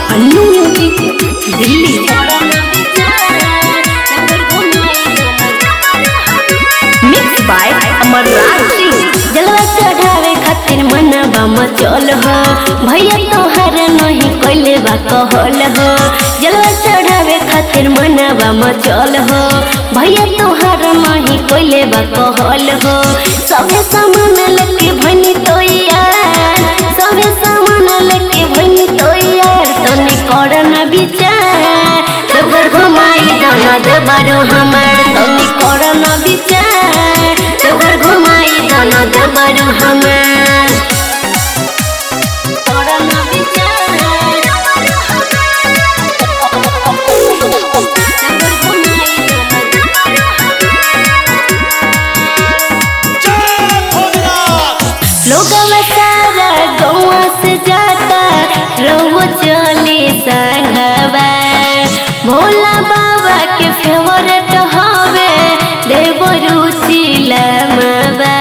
Annu music Delhi mix by Amarraj Singh जलवा चढ़ावे खातिर मनवा मचल हो भैया तोहर नहीं कोइले बा कहल हो जलवा चढ़ावे खातिर मनवा मचल हो भैया तोहर नहीं कोइले बा कहल हो सबे सामान लेके भनी तो यार सबे सामान लेके भनी तो यार तने करना विचार तोहर घुमाई दाना दबारो हमार तने करना विचार तोहर घुमाई दाना दबारो हमार करना विचार तोहर घुमाई दाना दबारो लोगवा सारा गौवा से जाता रहो चले संगवा भोला बाबा के फेवरेट हवे देव रुचि लमवा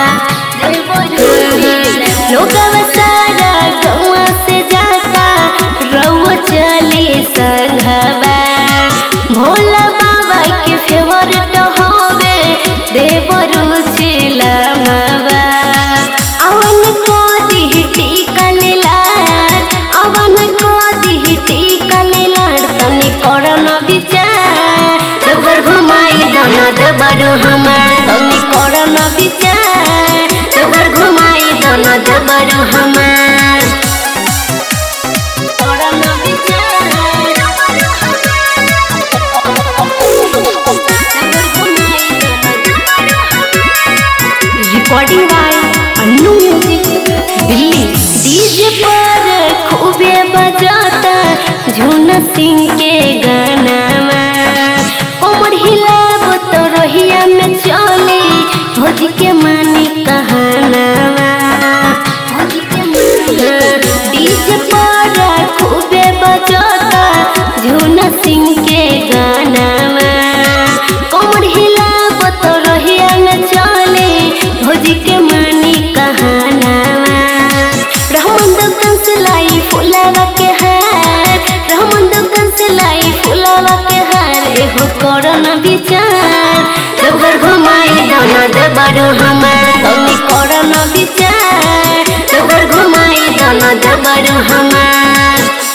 लोगवा सारा गौवा से जाता रहो चले संगवा भोला बाबा के फेवरेट हवे देव रुचि लमवा अवन को दिह टीका लाल अवन को दिह टीका लाल तनी करना विचार तोहर घुमाई दाना दबारो हमार तनी करना विचार तोहर घुमाई दाना दबारो हमार करना विचार तोहर घुमाई दाना दबारो recording by Annu music Delhi DJ पर खूबे बजाता झूना सिंह के गाना कमर हिलाब तो रोहिया में चली भोज के मानी कहाना डीजे पर खूबे बजाता झूना सिंह के गाना कमर हिलाब तो रोहिया में चली भोज के मानी कहाना रहमान दुकान से लाई फुलावा के हार रहमान दुकान से लाई फुलावा के हार एहो करना विचार तोहर घुमाई दाना दबारो हमार तनी करना विचार तोहर घुमाई दाना दबारो हमार